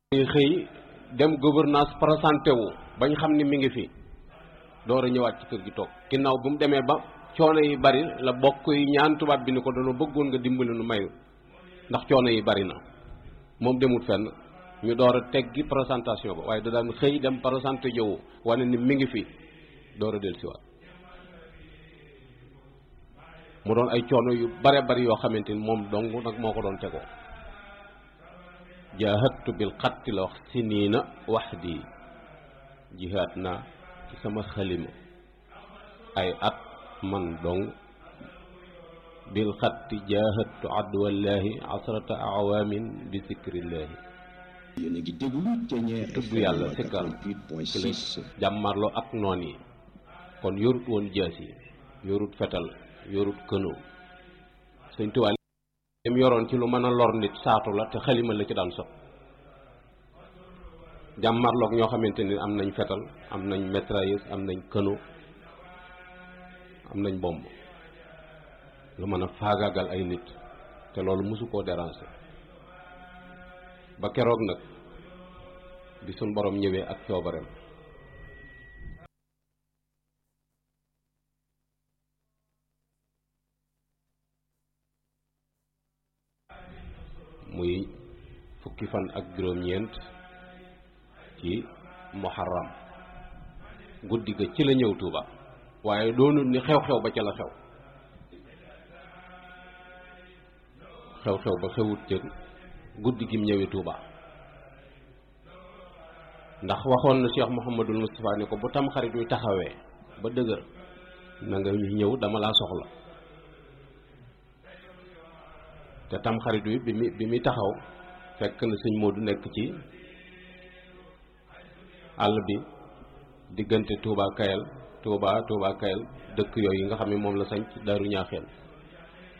xëy dem gouvernance présenté wu bañ xam ni mi ngi fi door a ñëwaat ci kër gi toog ginnaaw bu mu demee ba coono yi bari la bokk yi ñaan tubaab bi ni ko doon bëggoon nga dimbali nu mayu ndax coono yi bari na moom demut fenn ñu door a teggi présentation ba waaye da daan xëy dem présenté jowu wane ni mi ngi fi door a dellusiwaat mu doon ay coono yu bare bari yoo xamante ni moom dong nag moo ko doon tegoo jaahadtu bil xatti la wax si nii na wax di jihaad naa ci sama xalima ay at man dong bil xatti jaahadtu adwallaahi asrata awaamin bi zikrillaahi yéen a ngi déglu Thiéniere tudd yàlla sikkar ci la jàmmarloo ak noon yi kon yorut woon jaas yi yorut fetal yorut këno sëñ Tuubaa lim yoroon ci lu mën a lor nit saatu la te xalima la ci daan sot jàmmarloog ñoo xamante ni am nañ fetal am nañ mitrailleuse am nañ këno am nañ bomb lu mën a faagaagal ay nit te loolu mosu koo déranger ba keroog nag bi suñ borom ñëwee ak coobareem muy fukki fan ak juróom-ñeent ci muharram guddi ga ci la ñëw Tuuba waaye doonul ni xew-xew ba ca la xew xew-xew ba xewut ca guddi gim ñëwee Tuuba ndax waxoon na Cheikh Mouhamadul Moustapha ne ko bu tam xarit wi taxawee ba dëgër na nga ñëw dama laa soxla te tam xarit wi bi mi bi muy taxaw fekk na sëñ Modou nekk ci àll bi diggante Touba Kayal Touba Touba Kayal dëkk yooyu nga xam ne moom la sañ ci Daaru Ñaaxeen